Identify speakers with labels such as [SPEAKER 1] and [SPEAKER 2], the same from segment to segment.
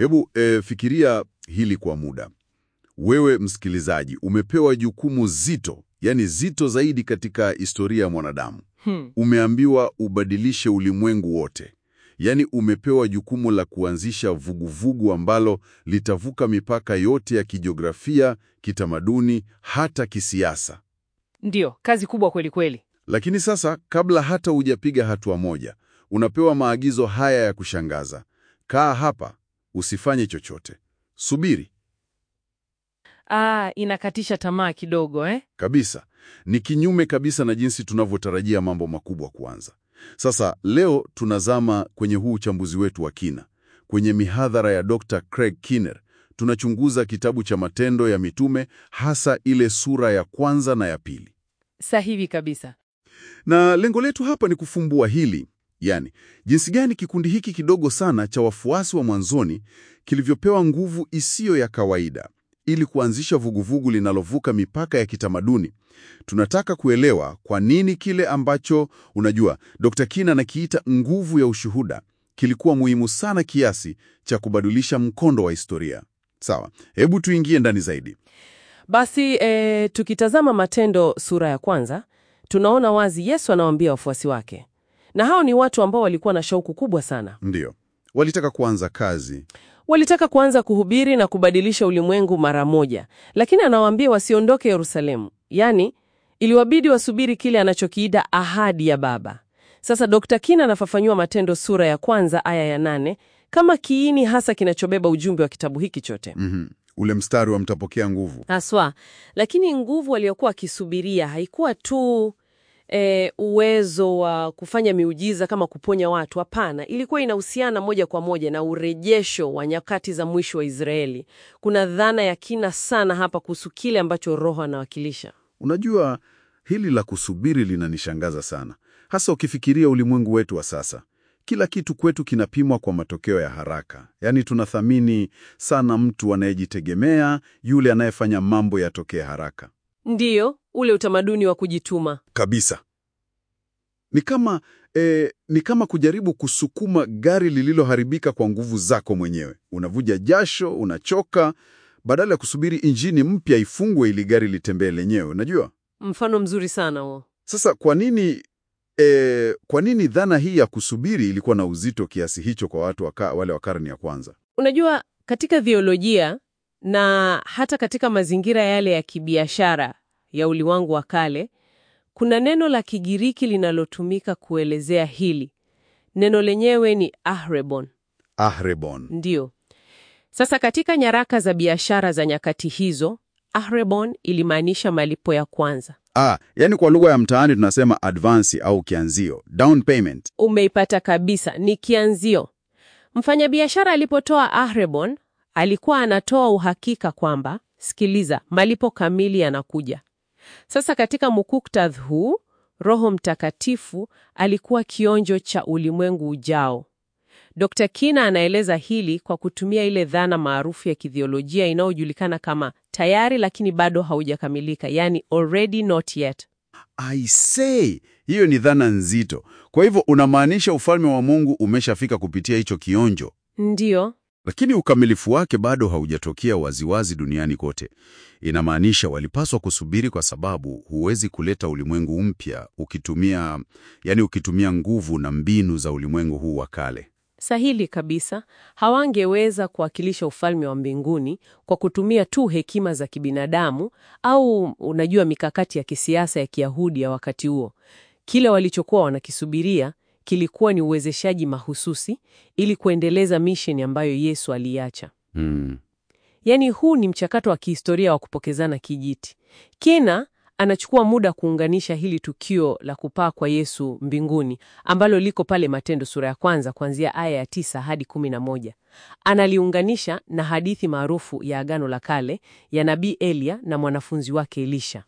[SPEAKER 1] Hebu e, fikiria hili kwa muda. Wewe msikilizaji, umepewa jukumu zito, yani zito zaidi katika historia ya mwanadamu.
[SPEAKER 2] Hmm.
[SPEAKER 1] Umeambiwa ubadilishe ulimwengu wote, yaani umepewa jukumu la kuanzisha vuguvugu ambalo litavuka mipaka yote ya kijiografia, kitamaduni, hata kisiasa.
[SPEAKER 2] Ndiyo, kazi kubwa kweli kweli.
[SPEAKER 1] Lakini sasa, kabla hata hujapiga hatua moja, unapewa maagizo haya ya kushangaza: kaa hapa, usifanye chochote, subiri.
[SPEAKER 2] Ah, inakatisha tamaa kidogo eh?
[SPEAKER 1] Kabisa, ni kinyume kabisa na jinsi tunavyotarajia mambo makubwa kuanza. Sasa leo tunazama kwenye huu uchambuzi wetu wa kina kwenye mihadhara ya Dr. Craig Kinner. Tunachunguza kitabu cha Matendo ya Mitume, hasa ile sura ya kwanza na ya pili,
[SPEAKER 2] Sahihi kabisa.
[SPEAKER 1] na lengo letu hapa ni kufumbua hili, yani jinsi gani kikundi hiki kidogo sana cha wafuasi wa mwanzoni kilivyopewa nguvu isiyo ya kawaida ili kuanzisha vuguvugu linalovuka mipaka ya kitamaduni. Tunataka kuelewa kwa nini kile ambacho unajua Dr. Kina anakiita nguvu ya ushuhuda kilikuwa muhimu sana kiasi cha kubadilisha mkondo wa historia. Sawa, hebu tuingie ndani zaidi.
[SPEAKER 2] Basi eh, tukitazama Matendo sura ya kwanza, tunaona wazi Yesu anawaambia wafuasi wake, na hao ni watu ambao walikuwa na shauku kubwa sana.
[SPEAKER 1] Ndiyo, walitaka kuanza kazi.
[SPEAKER 2] Walitaka kuanza kuhubiri na kubadilisha ulimwengu mara moja, lakini anawaambia wasiondoke Yerusalemu, yaani iliwabidi wasubiri kile anachokiita ahadi ya Baba. Sasa Dr. Kina anafafanua Matendo sura ya kwanza aya ya nane kama kiini hasa kinachobeba ujumbe wa kitabu hiki chote
[SPEAKER 1] Mhm. Ule mstari wa mtapokea nguvu.
[SPEAKER 2] haswa. Lakini nguvu aliyokuwa akisubiria haikuwa tu e, uwezo wa kufanya miujiza kama kuponya watu. Hapana, ilikuwa inahusiana moja kwa moja na urejesho wa nyakati za mwisho wa Israeli. Kuna dhana ya kina sana hapa kuhusu kile ambacho Roho anawakilisha.
[SPEAKER 1] Unajua, hili la kusubiri linanishangaza sana, hasa ukifikiria ulimwengu wetu wa sasa. Kila kitu kwetu kinapimwa kwa matokeo ya haraka, yaani tunathamini sana mtu anayejitegemea, yule anayefanya mambo yatokee haraka
[SPEAKER 2] Ndiyo, ule utamaduni wa kujituma.
[SPEAKER 1] kabisa. Ni kama eh, ni kama kujaribu kusukuma gari lililoharibika kwa nguvu zako mwenyewe. Unavuja jasho, unachoka, badala ya kusubiri injini mpya ifungwe ili gari litembee lenyewe. Unajua
[SPEAKER 2] Mfano mzuri sana huo.
[SPEAKER 1] Sasa kwa nini e, kwa nini dhana hii ya kusubiri ilikuwa na uzito kiasi hicho kwa watu waka, wale wa karne ya kwanza?
[SPEAKER 2] Unajua, katika theolojia na hata katika mazingira yale ya kibiashara ya ulimwengu wa kale, kuna neno la Kigiriki linalotumika kuelezea hili. Neno lenyewe ni ahrebon.
[SPEAKER 1] Ahrebon.
[SPEAKER 2] Ndiyo. Sasa katika nyaraka za biashara za nyakati hizo, ahrebon ilimaanisha malipo ya kwanza.
[SPEAKER 1] Ah, yani kwa lugha ya mtaani tunasema advance au kianzio, down payment.
[SPEAKER 2] Umeipata kabisa, ni kianzio. Mfanyabiashara alipotoa ahrebon, alikuwa anatoa uhakika kwamba, sikiliza, malipo kamili yanakuja. Sasa katika muktadha huu, Roho Mtakatifu alikuwa kionjo cha ulimwengu ujao. Dr. Kina anaeleza hili kwa kutumia ile dhana maarufu ya kithiolojia inayojulikana kama tayari lakini bado haujakamilika, yani already not yet.
[SPEAKER 1] I say, hiyo ni dhana nzito. Kwa hivyo unamaanisha ufalme wa Mungu umeshafika kupitia hicho kionjo,
[SPEAKER 2] Ndiyo,
[SPEAKER 1] lakini ukamilifu wake bado haujatokea waziwazi duniani kote. Inamaanisha walipaswa kusubiri, kwa sababu huwezi kuleta ulimwengu mpya ukitumia, yani ukitumia nguvu na mbinu za ulimwengu huu wa kale.
[SPEAKER 2] sahili kabisa. Hawangeweza kuwakilisha ufalme wa mbinguni kwa kutumia tu hekima za kibinadamu au unajua, mikakati ya kisiasa ya Kiyahudi ya wakati huo. Kile walichokuwa wanakisubiria kilikuwa ni uwezeshaji mahususi ili kuendeleza misheni ambayo Yesu aliacha.
[SPEAKER 1] Hmm.
[SPEAKER 2] Yaani huu ni mchakato wa kihistoria wa kupokezana kijiti. Kina anachukua muda kuunganisha hili tukio la kupaa kwa Yesu mbinguni ambalo liko pale Matendo sura ya kwanza kuanzia aya ya tisa hadi kumi na moja. Analiunganisha na hadithi maarufu ya Agano la Kale ya nabii Eliya na mwanafunzi wake Elisha.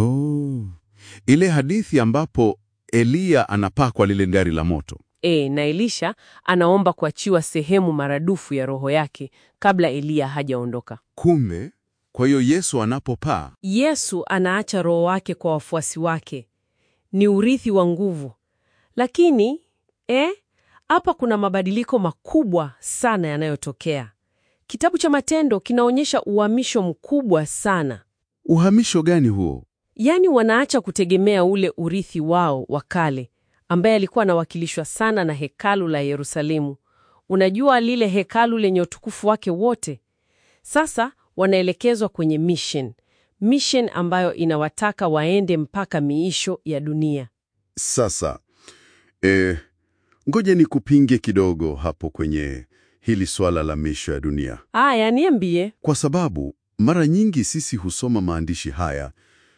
[SPEAKER 1] No. Ile hadithi ambapo Eliya anapaa kwa lile gari la moto.
[SPEAKER 2] E, na Elisha anaomba kuachiwa sehemu maradufu ya roho yake kabla Eliya hajaondoka.
[SPEAKER 1] Kumbe, kwa hiyo Yesu anapopaa
[SPEAKER 2] Yesu anaacha roho wake kwa wafuasi wake. Ni urithi wa nguvu. Lakini eh, hapa kuna mabadiliko makubwa sana yanayotokea. Kitabu cha Matendo kinaonyesha uhamisho mkubwa sana.
[SPEAKER 1] Uhamisho gani huo?
[SPEAKER 2] Yaani wanaacha kutegemea ule urithi wao wa kale ambaye alikuwa anawakilishwa sana na hekalu la Yerusalemu. Unajua lile hekalu lenye utukufu wake wote. Sasa wanaelekezwa kwenye mission. Mission ambayo inawataka waende mpaka miisho ya dunia.
[SPEAKER 1] Sasa eh, ngoja nikupinge kidogo hapo kwenye hili swala la misho ya dunia,
[SPEAKER 2] Aya, niambie.
[SPEAKER 1] kwa sababu mara nyingi sisi husoma maandishi haya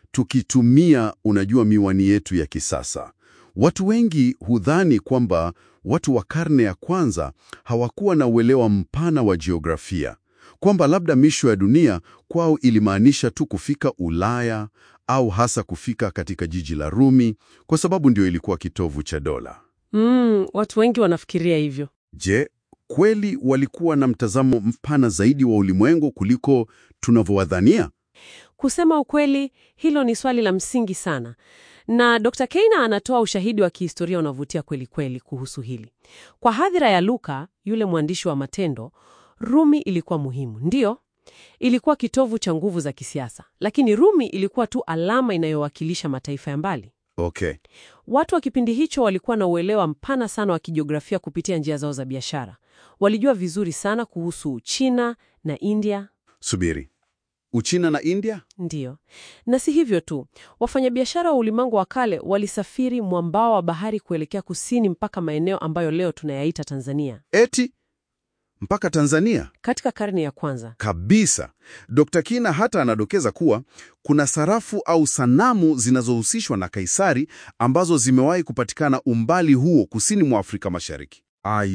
[SPEAKER 1] tukitumia, unajua, miwani yetu ya kisasa. Watu wengi hudhani kwamba watu wa karne ya kwanza hawakuwa na uelewa mpana wa jiografia, kwamba labda misho ya dunia kwao ilimaanisha tu kufika Ulaya au hasa kufika katika jiji la Rumi, kwa sababu ndio ilikuwa kitovu cha dola.
[SPEAKER 2] Mm, watu wengi wanafikiria hivyo.
[SPEAKER 1] Je, kweli walikuwa na mtazamo mpana zaidi wa ulimwengu kuliko tunavyowadhania?
[SPEAKER 2] Kusema ukweli, hilo ni swali la msingi sana, na Dr. Keina anatoa ushahidi wa kihistoria unavutia kweli kweli kuhusu hili. Kwa hadhira ya Luka, yule mwandishi wa Matendo, Rumi ilikuwa muhimu, ndiyo, ilikuwa kitovu cha nguvu za kisiasa, lakini Rumi ilikuwa tu alama inayowakilisha mataifa ya mbali.
[SPEAKER 1] Okay.
[SPEAKER 2] Watu wa kipindi hicho walikuwa na uelewa mpana sana wa kijiografia kupitia njia zao za biashara. Walijua vizuri sana kuhusu China na India.
[SPEAKER 1] Subiri. Uchina na India?
[SPEAKER 2] Ndiyo, na si hivyo tu, wafanyabiashara wa ulimwengu wa kale walisafiri mwambao wa bahari kuelekea kusini mpaka maeneo ambayo leo tunayaita Tanzania
[SPEAKER 1] Eti mpaka Tanzania?
[SPEAKER 2] katika karne ya kwanza.
[SPEAKER 1] Kabisa. Dr. Kina hata anadokeza kuwa kuna sarafu au sanamu zinazohusishwa na Kaisari ambazo zimewahi kupatikana umbali huo kusini mwa Afrika Mashariki.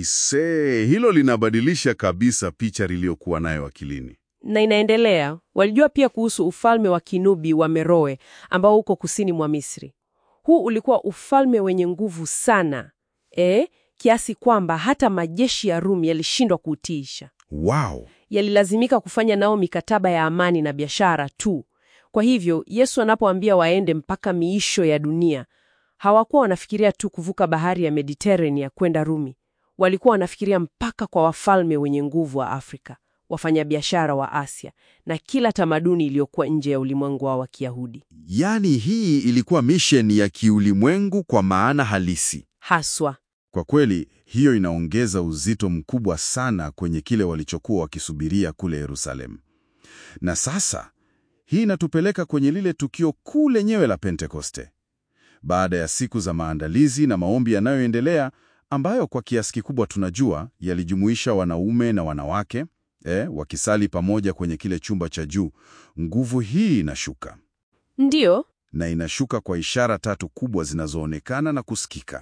[SPEAKER 1] Aisee, hilo linabadilisha kabisa picha niliyokuwa nayo akilini.
[SPEAKER 2] Na inaendelea. Walijua pia kuhusu ufalme wa Kinubi wa Meroe ambao uko kusini mwa Misri. Huu ulikuwa ufalme wenye nguvu sana e, kiasi kwamba hata majeshi ya Rumi yalishindwa kuutiisha.
[SPEAKER 1] Wow.
[SPEAKER 2] Yalilazimika kufanya nao mikataba ya amani na biashara tu. Kwa hivyo Yesu anapoambia waende mpaka miisho ya dunia, hawakuwa wanafikiria tu kuvuka bahari ya Mediterania kwenda Rumi. Walikuwa wanafikiria mpaka kwa wafalme wenye nguvu wa Afrika, wafanyabiashara wa Asia na kila tamaduni iliyokuwa nje ya ulimwengu wao wa Kiyahudi.
[SPEAKER 3] Yaani hii ilikuwa misheni ya kiulimwengu kwa maana halisi.
[SPEAKER 2] Haswa
[SPEAKER 1] Kwa kweli, hiyo inaongeza uzito mkubwa sana kwenye kile walichokuwa wakisubiria kule Yerusalemu. Na sasa, hii inatupeleka kwenye lile tukio kuu lenyewe la Pentekoste. Baada ya siku za maandalizi na maombi yanayoendelea, ambayo kwa kiasi kikubwa tunajua yalijumuisha wanaume na wanawake eh, wakisali pamoja kwenye kile chumba cha juu, nguvu hii inashuka
[SPEAKER 2] ndiyo
[SPEAKER 1] na inashuka kwa ishara tatu kubwa zinazoonekana na kusikika: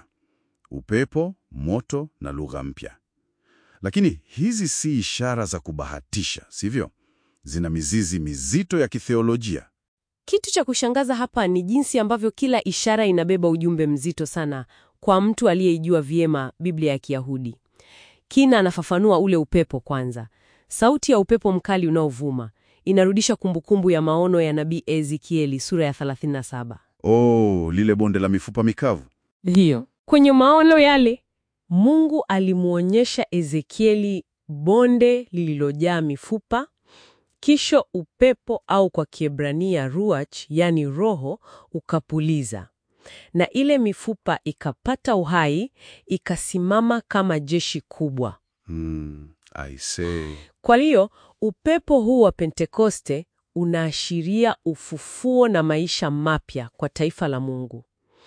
[SPEAKER 1] upepo, moto na lugha mpya. Lakini hizi si ishara za kubahatisha, sivyo? Zina mizizi mizito ya kitheolojia.
[SPEAKER 2] Kitu cha kushangaza hapa ni jinsi ambavyo kila ishara inabeba ujumbe mzito sana kwa mtu aliyeijua vyema Biblia ya Kiyahudi. Kina anafafanua ule upepo kwanza. Sauti ya upepo mkali unaovuma inarudisha kumbukumbu ya maono ya nabii Ezekieli sura ya 37.
[SPEAKER 1] Oh, lile bonde la mifupa mikavu.
[SPEAKER 2] Ndiyo. Kwenye maono yale, Mungu alimwonyesha Ezekieli bonde lililojaa mifupa, kisha upepo au kwa Kiebrania ruach, yani roho, ukapuliza. Na ile mifupa ikapata uhai, ikasimama kama jeshi kubwa.
[SPEAKER 1] Hmm, I say.
[SPEAKER 2] Kwa hiyo, upepo huu wa Pentekoste unaashiria ufufuo na maisha mapya kwa taifa la Mungu.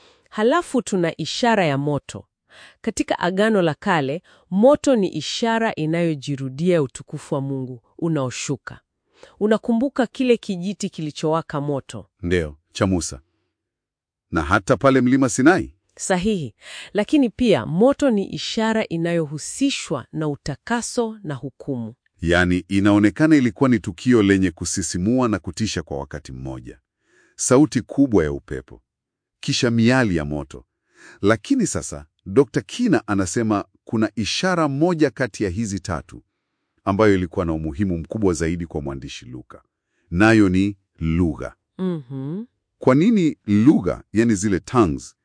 [SPEAKER 2] Halafu tuna ishara ya moto. Katika Agano la Kale, moto ni ishara inayojirudia utukufu wa Mungu unaoshuka. Unakumbuka kile kijiti kilichowaka moto?
[SPEAKER 1] Ndiyo, cha Musa. Na hata pale mlima Sinai.
[SPEAKER 2] Sahihi. Lakini pia moto ni ishara inayohusishwa na utakaso na hukumu.
[SPEAKER 1] Yaani, inaonekana ilikuwa ni tukio lenye kusisimua na kutisha kwa wakati mmoja. Sauti kubwa ya upepo, kisha miali ya moto. Lakini sasa Dr. Kina anasema kuna ishara moja kati ya hizi tatu ambayo ilikuwa na umuhimu mkubwa zaidi kwa mwandishi Luka, nayo ni lugha.
[SPEAKER 2] Mhm.
[SPEAKER 1] Kwa nini lugha, yani zile tongues,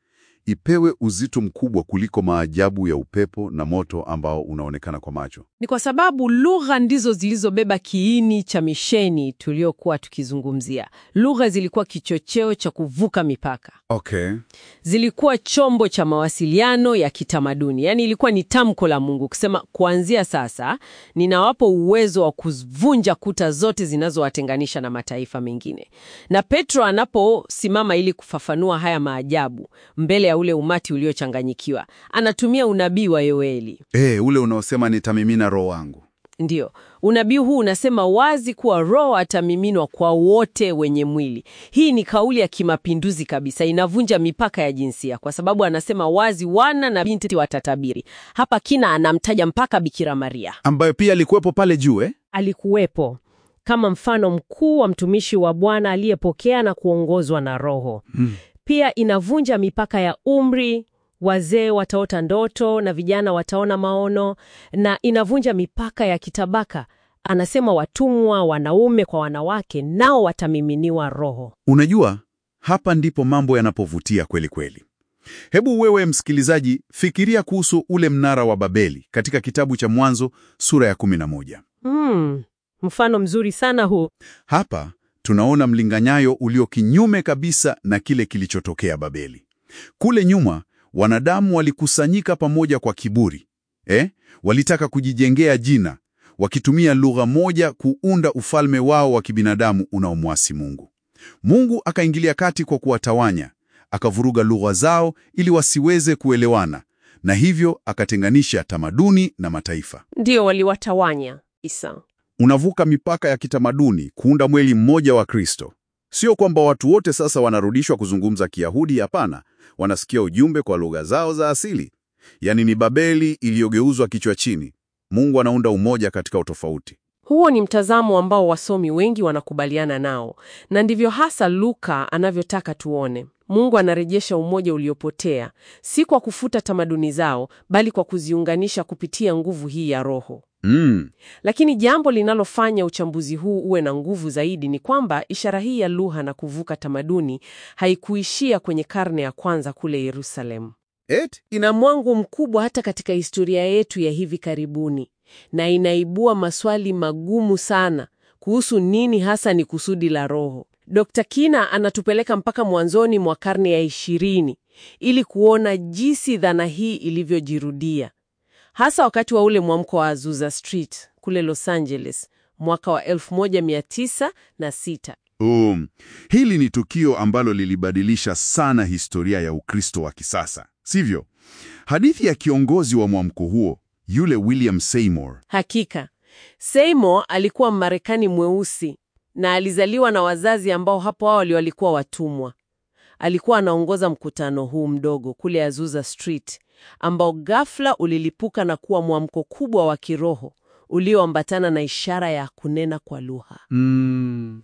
[SPEAKER 1] ipewe uzito mkubwa kuliko maajabu ya upepo na moto ambao unaonekana kwa macho?
[SPEAKER 2] Ni kwa sababu lugha ndizo zilizobeba kiini cha misheni tuliokuwa tukizungumzia. Lugha zilikuwa kichocheo cha kuvuka mipaka,
[SPEAKER 1] Okay.
[SPEAKER 2] zilikuwa chombo cha mawasiliano ya kitamaduni. Yaani ilikuwa ni tamko la Mungu kusema, kuanzia sasa ninawapa uwezo wa kuvunja kuta zote zinazowatenganisha na mataifa mengine. Na Petro anaposimama ili kufafanua haya maajabu mbele ya ule umati uliochanganyikiwa, anatumia unabii wa Yoeli.
[SPEAKER 1] Eh, ule unaosema nitamimina roho wangu.
[SPEAKER 2] Ndiyo, unabii huu unasema wazi kuwa Roho atamiminwa kwa wote wenye mwili. Hii ni kauli ya kimapinduzi kabisa, inavunja mipaka ya jinsia, kwa sababu anasema wazi wana na binti watatabiri. Hapa kina anamtaja mpaka Bikira Maria,
[SPEAKER 1] Ambayo pia alikuwepo pale juu eh?
[SPEAKER 2] alikuwepo kama mfano mkuu wa mtumishi wa Bwana aliyepokea na kuongozwa na Roho. Pia inavunja mipaka ya umri, wazee wataota ndoto na vijana wataona maono, na inavunja mipaka ya kitabaka. Anasema watumwa, wanaume kwa wanawake, nao watamiminiwa Roho.
[SPEAKER 1] Unajua, hapa ndipo mambo yanapovutia kweli kweli. Hebu wewe msikilizaji, fikiria kuhusu ule mnara wa Babeli katika kitabu cha Mwanzo sura ya 11.
[SPEAKER 2] Hmm, mfano mzuri sana huu.
[SPEAKER 1] Hapa tunaona mlinganyayo ulio kinyume kabisa na kile kilichotokea Babeli. Kule nyuma wanadamu walikusanyika pamoja kwa kiburi eh? Walitaka kujijengea jina, wakitumia lugha moja kuunda ufalme wao wa kibinadamu unaomwasi Mungu. Mungu akaingilia kati kwa kuwatawanya, akavuruga lugha zao ili wasiweze kuelewana, na hivyo akatenganisha tamaduni na mataifa.
[SPEAKER 2] Ndio waliwatawanya Isa.
[SPEAKER 1] Unavuka mipaka ya kitamaduni kuunda mwili mmoja wa Kristo. Sio kwamba watu wote sasa wanarudishwa kuzungumza Kiyahudi, hapana. Wanasikia ujumbe kwa lugha zao za asili. Yaani ni Babeli iliyogeuzwa kichwa chini. Mungu anaunda umoja katika utofauti.
[SPEAKER 2] Huo ni mtazamo ambao wasomi wengi wanakubaliana nao, na ndivyo hasa Luka anavyotaka tuone. Mungu anarejesha umoja uliopotea, si kwa kufuta tamaduni zao, bali kwa kuziunganisha kupitia nguvu hii ya Roho.
[SPEAKER 1] Mm.
[SPEAKER 2] Lakini jambo linalofanya uchambuzi huu uwe na nguvu zaidi ni kwamba ishara hii ya lugha na kuvuka tamaduni haikuishia kwenye karne ya kwanza kule Yerusalemu.
[SPEAKER 1] Et?
[SPEAKER 2] Ina mwangu mkubwa hata katika historia yetu ya hivi karibuni, na inaibua maswali magumu sana kuhusu nini hasa ni kusudi la Roho. Dr. Kina anatupeleka mpaka mwanzoni mwa karne ya ishirini ili kuona jinsi dhana hii ilivyojirudia, hasa wakati wa ule mwamko wa Azusa Street kule Los Angeles mwaka wa 1906.
[SPEAKER 1] Um, hili ni tukio ambalo lilibadilisha sana historia ya Ukristo wa kisasa, sivyo? Hadithi ya kiongozi wa mwamko huo, yule William Seymour.
[SPEAKER 2] Hakika, Seymour alikuwa Mmarekani mweusi na alizaliwa na wazazi ambao hapo awali walikuwa watumwa. Alikuwa anaongoza mkutano huu mdogo kule Azusa Street ambao ghafla ulilipuka na kuwa mwamko kubwa wa kiroho ulioambatana na ishara ya kunena kwa lugha.
[SPEAKER 1] Mm.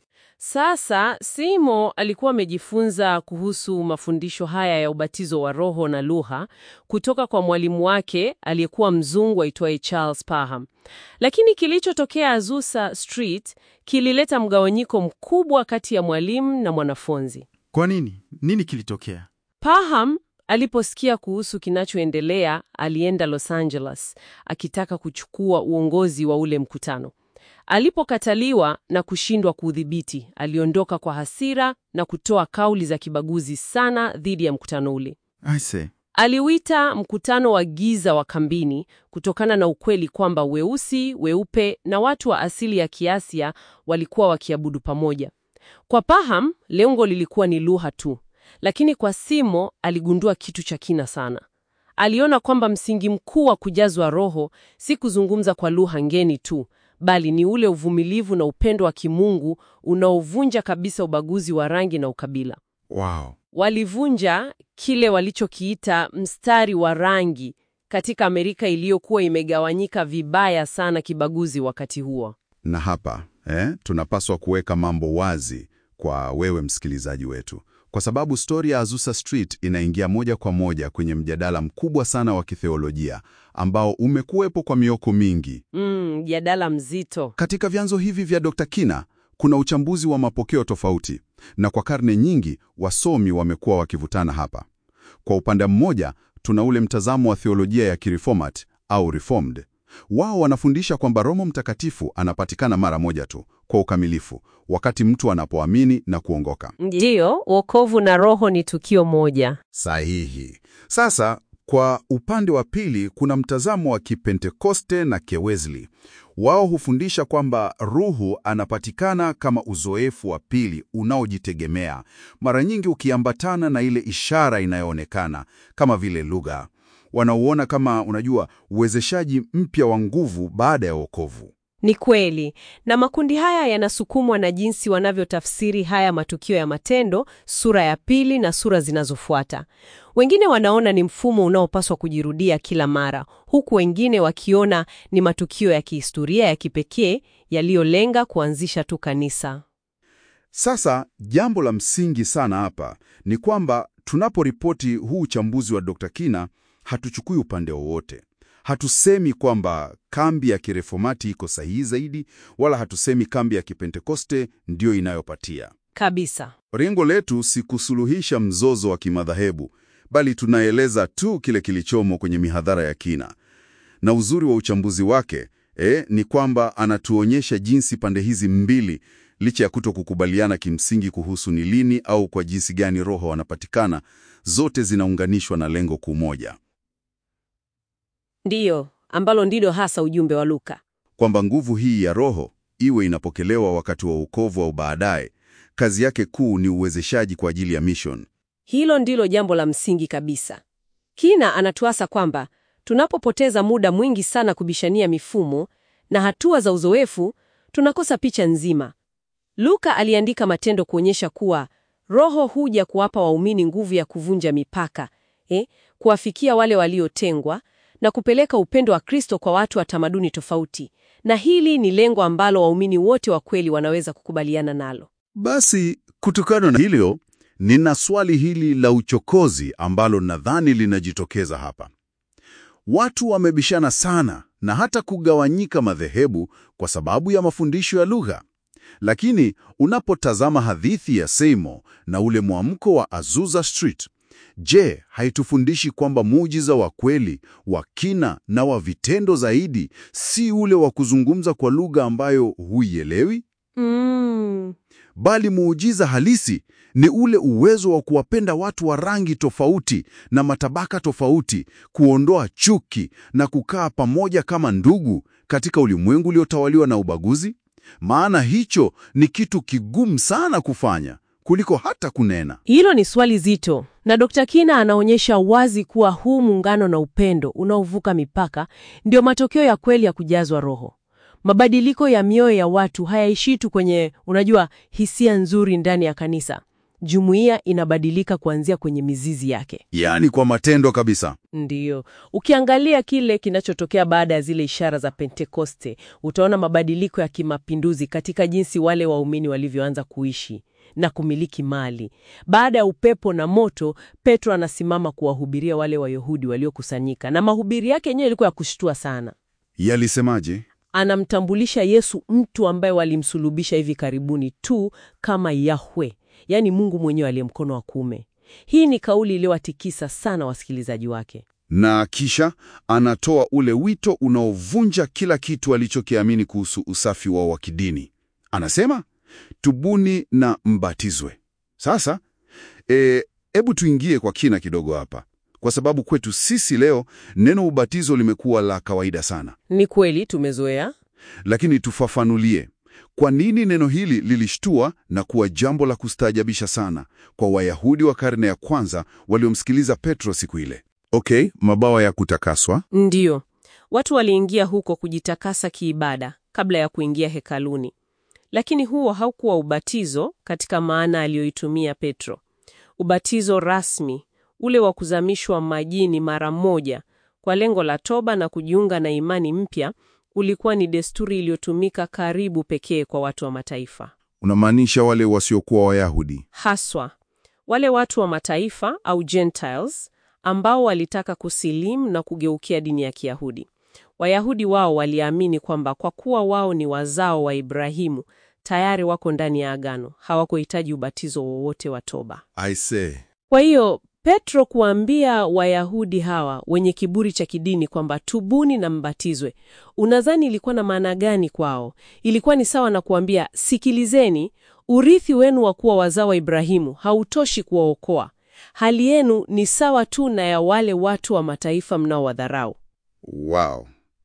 [SPEAKER 2] Sasa Seymour alikuwa amejifunza kuhusu mafundisho haya ya ubatizo wa roho na lugha kutoka kwa mwalimu wake aliyekuwa mzungu aitwaye Charles Parham. Lakini kilichotokea Azusa Street kilileta mgawanyiko mkubwa kati ya mwalimu na mwanafunzi.
[SPEAKER 4] Kwa nini? Nini kilitokea?
[SPEAKER 2] Parham aliposikia kuhusu kinachoendelea, alienda Los Angeles akitaka kuchukua uongozi wa ule mkutano. Alipokataliwa na kushindwa kuudhibiti, aliondoka kwa hasira na kutoa kauli za kibaguzi sana dhidi ya mkutano ule.
[SPEAKER 4] I see.
[SPEAKER 2] Aliuita mkutano wa giza wa kambini kutokana na ukweli kwamba weusi, weupe na watu wa asili ya Kiasia walikuwa wakiabudu pamoja. Kwa Parham, lengo lilikuwa ni lugha tu, lakini kwa Seymour aligundua kitu cha kina sana. Aliona kwamba msingi mkuu wa kujazwa Roho si kuzungumza kwa lugha ngeni tu, bali ni ule uvumilivu na upendo wa kimungu unaovunja kabisa ubaguzi wa rangi na ukabila.
[SPEAKER 1] Wow.
[SPEAKER 2] Walivunja kile walichokiita mstari wa rangi katika Amerika iliyokuwa imegawanyika vibaya sana kibaguzi wakati huo.
[SPEAKER 1] Na hapa eh, tunapaswa kuweka mambo wazi kwa wewe msikilizaji wetu, kwa sababu stori ya Azusa Street inaingia moja kwa moja kwenye mjadala mkubwa sana wa kitheolojia ambao umekuwepo kwa mioko mingi.
[SPEAKER 2] Mm, mjadala mzito.
[SPEAKER 1] Katika vyanzo hivi vya Dr. Kina kuna uchambuzi wa mapokeo tofauti, na kwa karne nyingi wasomi wamekuwa wakivutana hapa. Kwa upande mmoja, tuna ule mtazamo wa theolojia ya kireformat au reformed. Wao wanafundisha kwamba Roho Mtakatifu anapatikana mara moja tu kwa ukamilifu wakati mtu anapoamini na kuongoka.
[SPEAKER 2] Ndiyo, wokovu na roho ni tukio moja.
[SPEAKER 1] Sahihi. Sasa kwa upande wa pili kuna mtazamo wa Kipentekoste na Kewesli. Wao hufundisha kwamba Ruhu anapatikana kama uzoefu wa pili unaojitegemea, mara nyingi ukiambatana na ile ishara inayoonekana kama vile lugha. Wanauona kama, unajua, uwezeshaji mpya wa nguvu baada ya wokovu.
[SPEAKER 2] Ni kweli, na makundi haya yanasukumwa na jinsi wanavyotafsiri haya matukio ya matendo, sura ya pili na sura zinazofuata. Wengine wanaona ni mfumo unaopaswa kujirudia kila mara, huku wengine wakiona ni matukio ya kihistoria ya kipekee yaliyolenga kuanzisha tu kanisa.
[SPEAKER 1] Sasa jambo la msingi sana hapa ni kwamba tunaporipoti huu uchambuzi wa Dr. Kina, hatuchukui upande wowote. Hatusemi kwamba kambi ya kireformati iko sahihi zaidi, wala hatusemi kambi ya kipentekoste ndiyo inayopatia.
[SPEAKER 2] Kabisa.
[SPEAKER 1] Lengo letu si kusuluhisha mzozo wa kimadhahebu, bali tunaeleza tu kile kilichomo kwenye mihadhara ya Kina. Na uzuri wa uchambuzi wake eh, ni kwamba anatuonyesha jinsi pande hizi mbili, licha ya kuto kukubaliana kimsingi kuhusu ni lini au kwa jinsi gani roho wanapatikana, zote zinaunganishwa na lengo kuu moja,
[SPEAKER 2] Ndiyo, ambalo ndilo hasa ujumbe wa Luka.
[SPEAKER 1] kwamba nguvu hii ya roho iwe inapokelewa wakati wa wokovu au baadaye, kazi yake kuu ni uwezeshaji kwa ajili ya mission.
[SPEAKER 2] Hilo ndilo jambo la msingi kabisa. Kina anatuasa kwamba tunapopoteza muda mwingi sana kubishania mifumo na hatua za uzoefu, tunakosa picha nzima. Luka aliandika Matendo kuonyesha kuwa Roho huja kuwapa waumini nguvu ya kuvunja mipaka, eh, kuwafikia wale waliotengwa na kupeleka upendo wa Kristo kwa watu wa tamaduni tofauti. Na hili ni lengo ambalo waumini wote wa kweli wanaweza kukubaliana nalo.
[SPEAKER 1] Basi kutokana na hilo, nina swali hili la uchokozi ambalo nadhani linajitokeza hapa. Watu wamebishana sana na hata kugawanyika madhehebu kwa sababu ya mafundisho ya lugha. Lakini unapotazama hadithi ya Seymour na ule mwamko wa Azusa Street, je, haitufundishi kwamba muujiza wa kweli, wa kina na wa vitendo zaidi si ule wa kuzungumza kwa lugha ambayo huielewi?
[SPEAKER 2] Mm.
[SPEAKER 1] bali muujiza halisi ni ule uwezo wa kuwapenda watu wa rangi tofauti na matabaka tofauti, kuondoa chuki na kukaa pamoja kama ndugu katika ulimwengu uliotawaliwa na ubaguzi. Maana hicho ni kitu kigumu sana kufanya kuliko hata kunena.
[SPEAKER 2] Hilo ni swali zito, na Dr. Kina anaonyesha wazi kuwa huu muungano na upendo unaovuka mipaka ndio matokeo ya kweli ya kujazwa Roho. Mabadiliko ya mioyo ya watu hayaishii tu kwenye, unajua, hisia nzuri ndani ya kanisa. Jumuiya inabadilika kuanzia kwenye mizizi yake.
[SPEAKER 1] Yaani kwa matendo kabisa.
[SPEAKER 2] Ndiyo, ukiangalia kile kinachotokea baada ya zile ishara za Pentekoste, utaona mabadiliko ya kimapinduzi katika jinsi wale waumini walivyoanza kuishi na kumiliki mali. Baada ya upepo na moto, Petro anasimama kuwahubiria wale Wayahudi waliokusanyika, na mahubiri yake yenyewe ilikuwa ya kushtua sana.
[SPEAKER 1] Yalisemaje?
[SPEAKER 2] Anamtambulisha Yesu, mtu ambaye walimsulubisha hivi karibuni tu, kama Yahwe, yaani Mungu mwenyewe aliye mkono wa kuume. Hii ni kauli iliyowatikisa sana wasikilizaji wake.
[SPEAKER 1] Na kisha anatoa ule wito unaovunja kila kitu alichokiamini kuhusu usafi wao wa kidini. Anasema, tubuni na mbatizwe. Sasa hebu tuingie kwa kina kidogo hapa, kwa sababu kwetu sisi leo neno ubatizo limekuwa la kawaida sana,
[SPEAKER 2] Ni kweli tumezoea.
[SPEAKER 1] lakini tufafanulie kwa nini neno hili lilishtua na kuwa jambo la kustaajabisha sana kwa Wayahudi wa karne ya kwanza waliomsikiliza Petro siku ile. Okay, mabawa ya kutakaswa.
[SPEAKER 2] Ndiyo, watu waliingia huko kujitakasa kiibada kabla ya kuingia hekaluni, lakini huo haukuwa ubatizo katika maana aliyoitumia Petro. Ubatizo rasmi, ule wa kuzamishwa majini mara moja kwa lengo la toba na kujiunga na imani mpya, ulikuwa ni desturi iliyotumika karibu pekee kwa watu wa mataifa,
[SPEAKER 1] Unamaanisha wale wasiokuwa Wayahudi?
[SPEAKER 2] haswa wale watu wa mataifa au Gentiles ambao walitaka kusilimu na kugeukia dini ya Kiyahudi. Wayahudi wao waliamini kwamba kwa kuwa wao ni wazao wa Ibrahimu, tayari wako ndani ya agano, hawakuhitaji ubatizo wowote wa toba.
[SPEAKER 1] I say.
[SPEAKER 2] Kwa hiyo Petro kuambia Wayahudi hawa wenye kiburi cha kidini kwamba tubuni na mbatizwe, unadhani ilikuwa na maana gani kwao? Ilikuwa ni sawa na kuambia, sikilizeni, urithi wenu wa kuwa wazao wa Ibrahimu hautoshi kuwaokoa. Hali yenu ni sawa tu na ya wale watu wa mataifa mnaowadharau.
[SPEAKER 1] Wow,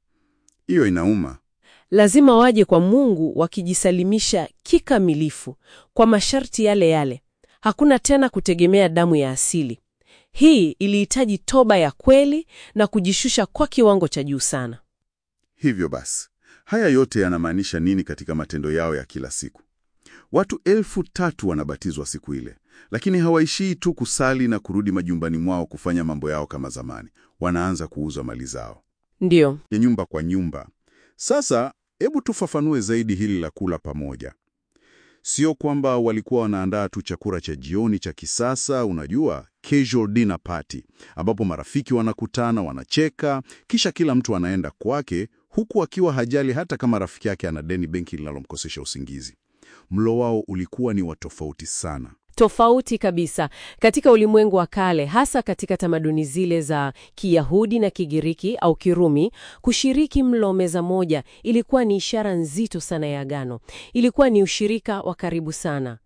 [SPEAKER 1] hiyo inauma.
[SPEAKER 2] Lazima waje kwa Mungu wakijisalimisha kikamilifu kwa masharti yale yale. Hakuna tena kutegemea damu ya asili. Hii ilihitaji toba ya kweli na kujishusha kwa kiwango cha juu sana.
[SPEAKER 1] Hivyo basi, haya yote yanamaanisha nini katika matendo yao ya kila siku? Watu elfu tatu wanabatizwa siku ile, lakini hawaishii tu kusali na kurudi majumbani mwao kufanya mambo yao kama zamani. Wanaanza kuuza mali zao
[SPEAKER 2] Ndiyo,
[SPEAKER 1] ya nyumba kwa nyumba. Sasa hebu tufafanue zaidi hili la kula pamoja. Sio kwamba walikuwa wanaandaa tu chakula cha jioni cha kisasa, unajua, casual dinner party, ambapo marafiki wanakutana, wanacheka, kisha kila mtu anaenda kwake, huku akiwa hajali hata kama rafiki yake ana deni benki linalomkosesha usingizi. Mlo wao ulikuwa ni wa tofauti sana.
[SPEAKER 2] tofauti kabisa katika ulimwengu wa kale, hasa katika tamaduni zile za Kiyahudi na Kigiriki au Kirumi. Kushiriki mlo meza moja ilikuwa ni ishara nzito sana ya agano. Ilikuwa ni ushirika wa karibu sana.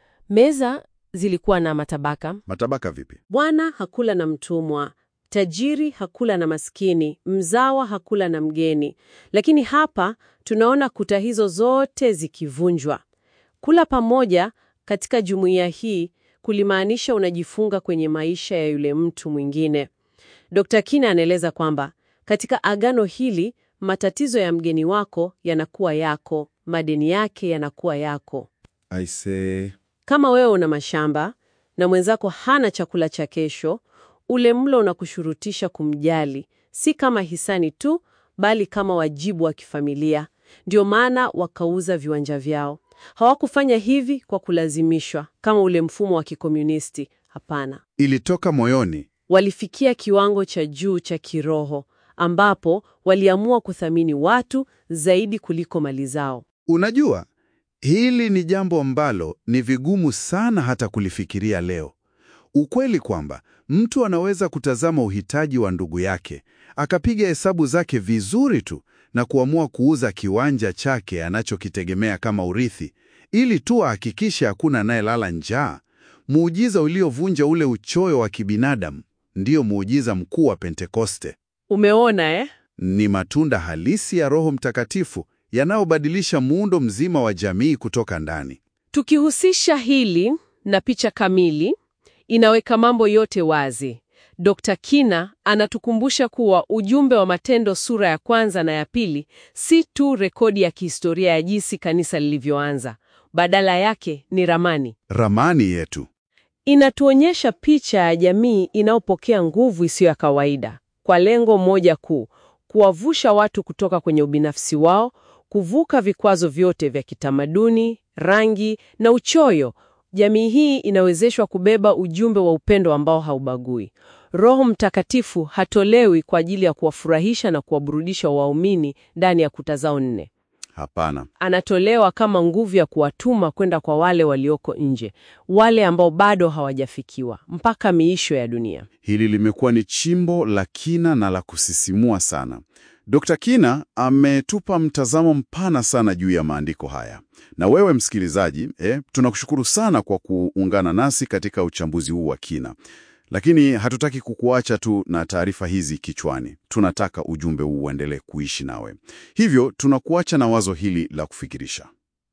[SPEAKER 2] Meza zilikuwa na matabaka.
[SPEAKER 1] Matabaka vipi?
[SPEAKER 2] Bwana hakula na mtumwa, tajiri hakula na maskini, mzawa hakula na mgeni. Lakini hapa tunaona kuta hizo zote zikivunjwa. Kula pamoja katika jumuiya hii kulimaanisha unajifunga kwenye maisha ya yule mtu mwingine. Dr. Kina anaeleza kwamba katika agano hili matatizo ya mgeni wako yanakuwa yako, madeni yake yanakuwa yako.
[SPEAKER 1] I say...
[SPEAKER 2] Kama wewe una mashamba na mwenzako hana chakula cha kesho, ule mlo unakushurutisha kumjali, si kama hisani tu, bali kama wajibu wa kifamilia. Ndio maana wakauza viwanja vyao. Hawakufanya hivi kwa kulazimishwa kama ule mfumo wa kikomunisti. Hapana,
[SPEAKER 1] ilitoka moyoni.
[SPEAKER 2] walifikia kiwango cha juu cha kiroho ambapo waliamua kuthamini watu zaidi kuliko mali zao.
[SPEAKER 1] Unajua, hili ni jambo ambalo ni vigumu sana hata kulifikiria leo. Ukweli kwamba mtu anaweza kutazama uhitaji wa ndugu yake, akapiga hesabu zake vizuri tu na kuamua kuuza kiwanja chake anachokitegemea kama urithi, ili tu ahakikishe hakuna anayelala njaa. Muujiza uliovunja ule uchoyo wa kibinadamu ndiyo muujiza mkuu wa Pentekoste.
[SPEAKER 2] Umeona eh?
[SPEAKER 1] Ni matunda halisi ya Roho Mtakatifu yanayobadilisha muundo mzima wa jamii kutoka ndani.
[SPEAKER 2] Tukihusisha hili na picha kamili, inaweka mambo yote wazi. Dr. Kina anatukumbusha kuwa ujumbe wa Matendo sura ya kwanza na ya pili si tu rekodi ya kihistoria ya jinsi kanisa lilivyoanza, badala yake ni ramani.
[SPEAKER 1] Ramani yetu.
[SPEAKER 2] Inatuonyesha picha ya jamii inayopokea nguvu isiyo ya kawaida kwa lengo moja kuu: kuwavusha watu kutoka kwenye ubinafsi wao, kuvuka vikwazo vyote vya kitamaduni, rangi na uchoyo. Jamii hii inawezeshwa kubeba ujumbe wa upendo ambao haubagui. Roho Mtakatifu hatolewi kwa ajili ya kuwafurahisha na kuwaburudisha waumini ndani ya kuta zao nne.
[SPEAKER 1] Hapana.
[SPEAKER 2] Anatolewa kama nguvu ya kuwatuma kwenda kwa wale walioko nje, wale ambao bado hawajafikiwa mpaka miisho ya dunia.
[SPEAKER 1] Hili limekuwa ni chimbo la kina na la kusisimua sana. Dr. Kina ametupa mtazamo mpana sana juu ya maandiko haya. Na wewe msikilizaji, eh, tunakushukuru sana kwa kuungana nasi katika uchambuzi huu wa kina. Lakini hatutaki kukuacha tu na taarifa hizi kichwani. Tunataka ujumbe huu uendelee kuishi nawe. Hivyo tunakuacha na wazo hili la kufikirisha.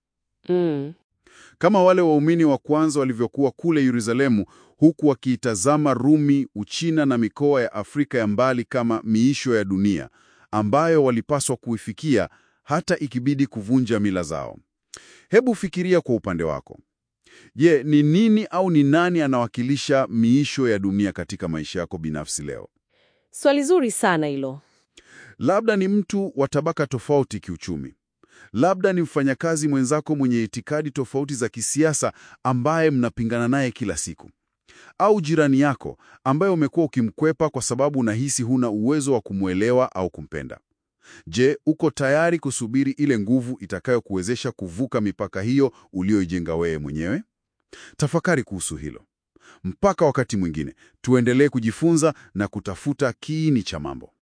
[SPEAKER 2] Mm.
[SPEAKER 1] Kama wale waumini wa kwanza walivyokuwa kule Yerusalemu, huku wakiitazama Rumi, Uchina na mikoa ya Afrika ya mbali kama miisho ya dunia ambayo walipaswa kuifikia hata ikibidi kuvunja mila zao. Hebu fikiria kwa upande wako. Je, ni nini au ni nani anawakilisha miisho ya dunia katika maisha yako binafsi leo?
[SPEAKER 2] Swali zuri sana hilo.
[SPEAKER 1] Labda ni mtu wa tabaka tofauti kiuchumi. Labda ni mfanyakazi mwenzako mwenye itikadi tofauti za kisiasa ambaye mnapingana naye kila siku, au jirani yako ambaye umekuwa ukimkwepa kwa sababu unahisi huna uwezo wa kumwelewa au kumpenda. Je, uko tayari kusubiri ile nguvu itakayokuwezesha kuvuka mipaka hiyo uliyoijenga wewe mwenyewe? Tafakari kuhusu hilo. Mpaka wakati mwingine, tuendelee kujifunza na kutafuta kiini cha mambo.